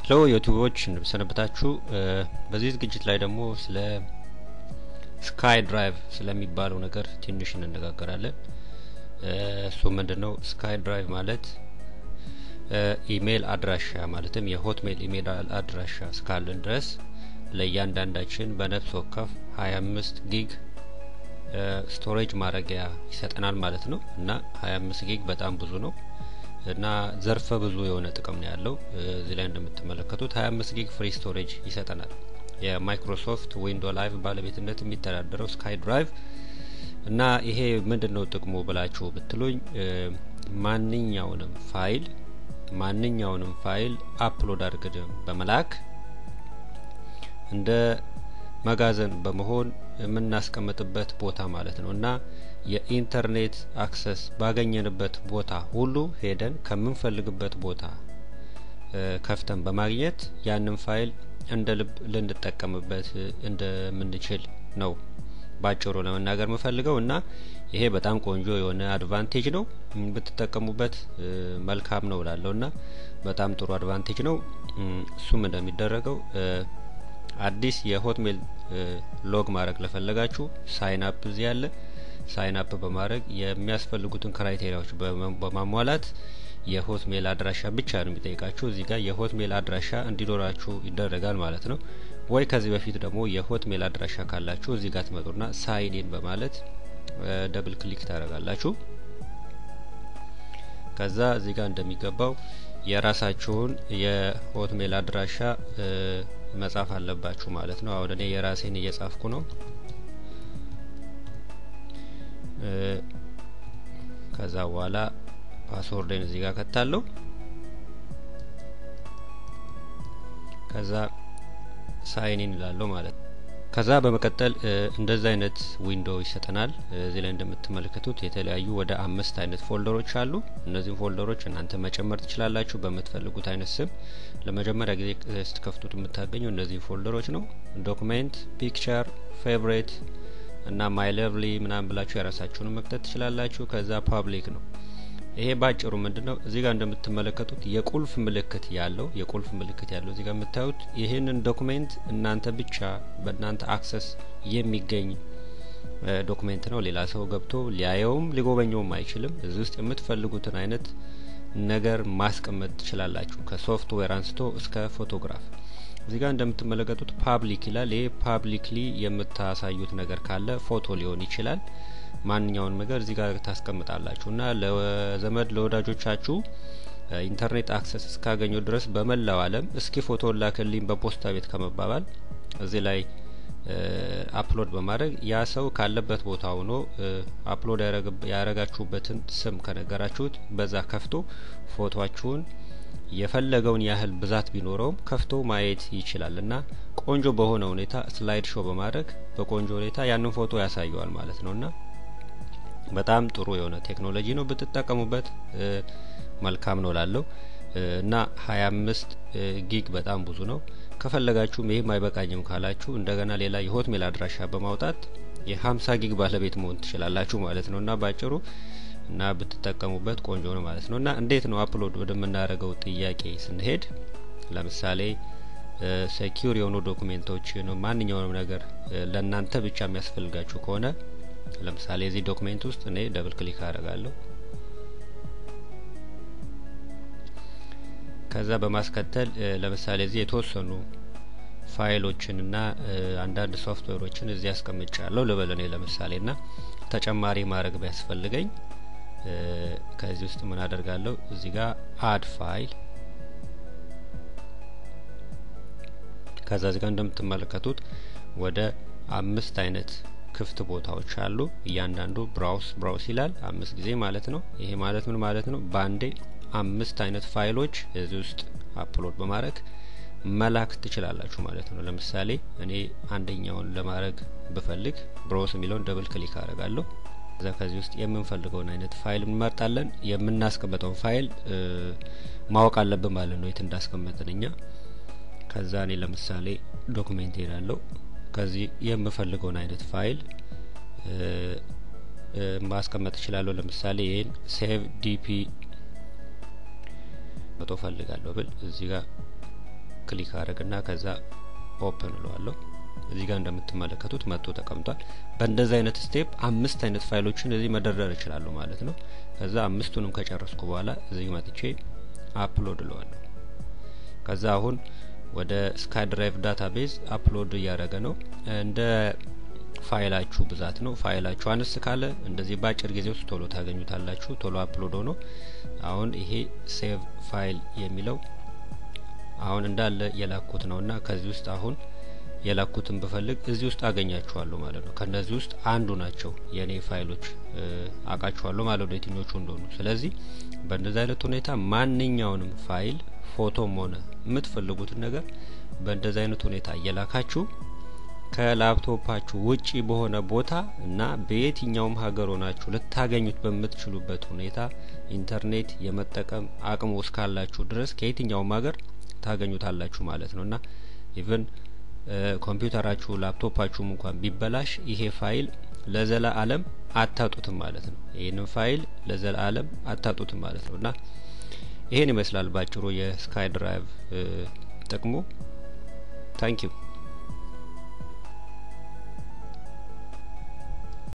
ሄሎ ዩቲዩቦች እንደምሰነበታችሁ። በዚህ ዝግጅት ላይ ደግሞ ስለ ስካይ ድራይቭ ስለሚባለው ነገር ትንሽ እንነጋገራለን። እሱ ምንድን ነው? ስካይ ድራይቭ ማለት ኢሜይል አድራሻ ማለትም የሆትሜል ኢሜይል አድራሻ እስካለን ድረስ ለእያንዳንዳችን በነፍስ ወከፍ ሀያ አምስት ጊግ ስቶሬጅ ማድረጊያ ይሰጠናል ማለት ነው እና ሀያ አምስት ጊግ በጣም ብዙ ነው እና ዘርፈ ብዙ የሆነ ጥቅም ነው ያለው። እዚህ ላይ እንደምትመለከቱት ሀያ አምስት ጊግ ፍሪ ስቶሬጅ ይሰጠናል። የማይክሮሶፍት ዊንዶ ላይቭ ባለቤትነት የሚተዳደረው ስካይ ድራይቭ እና ይሄ ምንድን ነው ጥቅሙ ብላችሁ ብትሉኝ ማንኛውንም ፋይል ማንኛውንም ፋይል አፕሎድ አድርገን በመላክ እንደ መጋዘን በመሆን የምናስቀምጥበት ቦታ ማለት ነው እና የኢንተርኔት አክሰስ ባገኘንበት ቦታ ሁሉ ሄደን ከምንፈልግበት ቦታ ከፍተን በማግኘት ያንን ፋይል እንደ ልብ ልንጠቀምበት እንደምንችል ነው ባጭሩ ለመናገር የምፈልገው እና ይሄ በጣም ቆንጆ የሆነ አድቫንቴጅ ነው። ብትጠቀሙበት መልካም ነው እላለሁ እና በጣም ጥሩ አድቫንቴጅ ነው። እሱም እንደሚደረገው አዲስ የሆትሜል ሎግ ማድረግ ለፈለጋችሁ ሳይን አፕ እዚህ ያለ ሳይን አፕ በማድረግ የሚያስፈልጉትን ክራይቴሪያዎች በማሟላት የሆትሜል አድራሻ ብቻ ነው የሚጠይቃችሁ። እዚህ ጋር የሆትሜል አድራሻ እንዲኖራችሁ ይደረጋል ማለት ነው። ወይ ከዚህ በፊት ደግሞ የሆትሜል አድራሻ ካላችሁ እዚህ ጋር ትመጡና ሳይኒን በማለት ደብል ክሊክ ታደርጋላችሁ። ከዛ እዚህ ጋር እንደሚገባው የራሳችሁን የሆትሜል አድራሻ መጻፍ አለባችሁ ማለት ነው። አሁን እኔ የራሴን እየጻፍኩ ነው። ከዛ በኋላ ፓስወርድን እዚህ ጋር ከታለሁ። ከዛ ሳይኒን እላለሁ ማለት ነው። ከዛ በመቀጠል እንደዚህ አይነት ዊንዶ ይሰጠናል። እዚህ ላይ እንደምትመለከቱት የተለያዩ ወደ አምስት አይነት ፎልደሮች አሉ። እነዚህም ፎልደሮች እናንተ መጨመር ትችላላችሁ በምትፈልጉት አይነት ስም። ለመጀመሪያ ጊዜ ስትከፍቱት የምታገኘው እነዚህ ፎልደሮች ነው። ዶክሜንት፣ ፒክቸር፣ ፌቨሬት እና ማይ ለቭሊ ምናምን ብላችሁ የራሳችሁን መክተት ትችላላችሁ። ከዛ ፓብሊክ ነው። ይሄ ባጭሩ ምንድነው? እዚህ ጋር እንደምትመለከቱት የቁልፍ ምልክት ያለው የቁልፍ ምልክት ያለው እዚህ ጋር የምታዩት ይህንን ዶክሜንት እናንተ ብቻ በእናንተ አክሰስ የሚገኝ ዶክሜንት ነው። ሌላ ሰው ገብቶ ሊያየውም ሊጎበኘውም አይችልም። እዚህ ውስጥ የምትፈልጉትን አይነት ነገር ማስቀመጥ ትችላላችሁ፣ ከሶፍትዌር አንስቶ እስከ ፎቶግራፍ። እዚህ ጋር እንደምትመለከቱት ፓብሊክ ይላል። ይሄ ፓብሊክሊ የምታሳዩት ነገር ካለ ፎቶ ሊሆን ይችላል ማንኛውንም ነገር እዚህ ጋር ታስቀምጣላችሁ እና ለዘመድ ለወዳጆቻችሁ ኢንተርኔት አክሰስ እስካገኘው ድረስ በመላው ዓለም እስኪ ፎቶ ላክልኝ በፖስታ ቤት ከመባባል እዚህ ላይ አፕሎድ በማድረግ ያ ሰው ካለበት ቦታ ሆኖ አፕሎድ ያረጋችሁበትን ስም ከነገራችሁት በዛ ከፍቶ ፎቶችሁን የፈለገውን ያህል ብዛት ቢኖረውም ከፍቶ ማየት ይችላል እና ቆንጆ በሆነ ሁኔታ ስላይድ ሾው በማድረግ በቆንጆ ሁኔታ ያንን ፎቶ ያሳየዋል ማለት ነው እና በጣም ጥሩ የሆነ ቴክኖሎጂ ነው። ብትጠቀሙበት መልካም ነው ላለው እና ሀያ አምስት ጊግ በጣም ብዙ ነው። ከፈለጋችሁም ይህም አይበቃኝም ካላችሁ እንደገና ሌላ የሆትሜል አድራሻ በማውጣት የሀምሳ ጊግ ባለቤት መሆን ትችላላችሁ ማለት ነው እና ባጭሩ እና ብትጠቀሙበት ቆንጆ ነው ማለት ነው እና እንዴት ነው አፕሎድ ወደምናደርገው ጥያቄ ስንሄድ ለምሳሌ ሴኪዩር የሆኑ ዶኩሜንቶች ነው ማንኛውንም ነገር ለእናንተ ብቻ የሚያስፈልጋችሁ ከሆነ ለምሳሌ እዚህ ዶክሜንት ውስጥ እኔ ደብል ክሊክ አደርጋለሁ። ከዛ በማስከተል ለምሳሌ እዚህ የተወሰኑ ፋይሎችን እና አንዳንድ ሶፍትዌሮችን እዚህ አስቀምጫለሁ ልበል እኔ ለምሳሌ እና ተጨማሪ ማድረግ ቢያስፈልገኝ ከዚህ ውስጥ ምን አደርጋለሁ እዚህ ጋር አድ ፋይል ከዛ እዚህ ጋር እንደምትመለከቱት ወደ አምስት አይነት ክፍት ቦታዎች አሉ። እያንዳንዱ ብራውስ ብራውስ ይላል አምስት ጊዜ ማለት ነው። ይሄ ማለት ምን ማለት ነው? ባንዴ አምስት አይነት ፋይሎች እዚህ ውስጥ አፕሎድ በማድረግ መላክ ትችላላችሁ ማለት ነው። ለምሳሌ እኔ አንደኛውን ለማድረግ ብፈልግ ብራውስ የሚለውን ደብል ክሊክ አደርጋለሁ። እዛ ከዚህ ውስጥ የምንፈልገውን አይነት ፋይል እንመርጣለን። የምናስቀምጠውን ፋይል ማወቅ አለብን ማለት ነው፣ የት እንዳስቀመጥን እኛ። ከዛ እኔ ለምሳሌ ዶክሜንት ሄዳለሁ ከዚህ የምፈልገውን አይነት ፋይል ማስቀመጥ እችላለሁ። ለምሳሌ ይህን ሴቭ ዲፒ መቶ ፈልጋለሁ ብል እዚህ ጋር ክሊክ አድርግና ከዛ ኦፕን እለዋለሁ። እዚህ ጋር እንደምትመለከቱት መጥቶ ተቀምጧል። በእንደዚህ አይነት ስቴፕ አምስት አይነት ፋይሎችን እዚህ መደርደር እችላለሁ ማለት ነው። ከዛ አምስቱንም ከጨረስኩ በኋላ እዚህ መጥቼ አፕሎድ እለዋለሁ። ከዛ አሁን ወደ ስካይ ድራይቭ ዳታቤዝ አፕሎድ እያደረገ ነው። እንደ ፋይላችሁ ብዛት ነው። ፋይላችሁ አነስ ካለ እንደዚህ በአጭር ጊዜ ውስጥ ቶሎ ታገኙታላችሁ። ቶሎ አፕሎድ ሆኖ አሁን ይሄ ሴቭ ፋይል የሚለው አሁን እንዳለ የላኩት ነው እና ከዚህ ውስጥ አሁን የላኩትን ብፈልግ እዚህ ውስጥ አገኛችኋለሁ ማለት ነው። ከነዚህ ውስጥ አንዱ ናቸው የኔ ፋይሎች አውቃችኋለሁ ማለት ነው የትኞቹ እንደሆኑ። ስለዚህ በእንደዚህ አይነት ሁኔታ ማንኛውንም ፋይል ፎቶም ሆነ የምትፈልጉትን ነገር በእንደዚህ አይነት ሁኔታ እየላካችሁ ከላፕቶፓችሁ ውጪ በሆነ ቦታ እና በየትኛውም ሀገር ሆናችሁ ልታገኙት በምትችሉበት ሁኔታ ኢንተርኔት የመጠቀም አቅሙ እስካላችሁ ድረስ ከየትኛውም ሀገር ታገኙታላችሁ ማለት ነው እና ኢቭን ኮምፒውተራችሁ ላፕቶፓችሁም እንኳን ቢበላሽ ይሄ ፋይል ለዘላ አለም አታጡትም ማለት ነው። ይህንን ፋይል ለዘላ አለም አታጡትም ማለት ነው እና ይሄን ይመስላል ባጭሩ የስካይ ድራይቭ ጥቅሙ። ታንኪዩ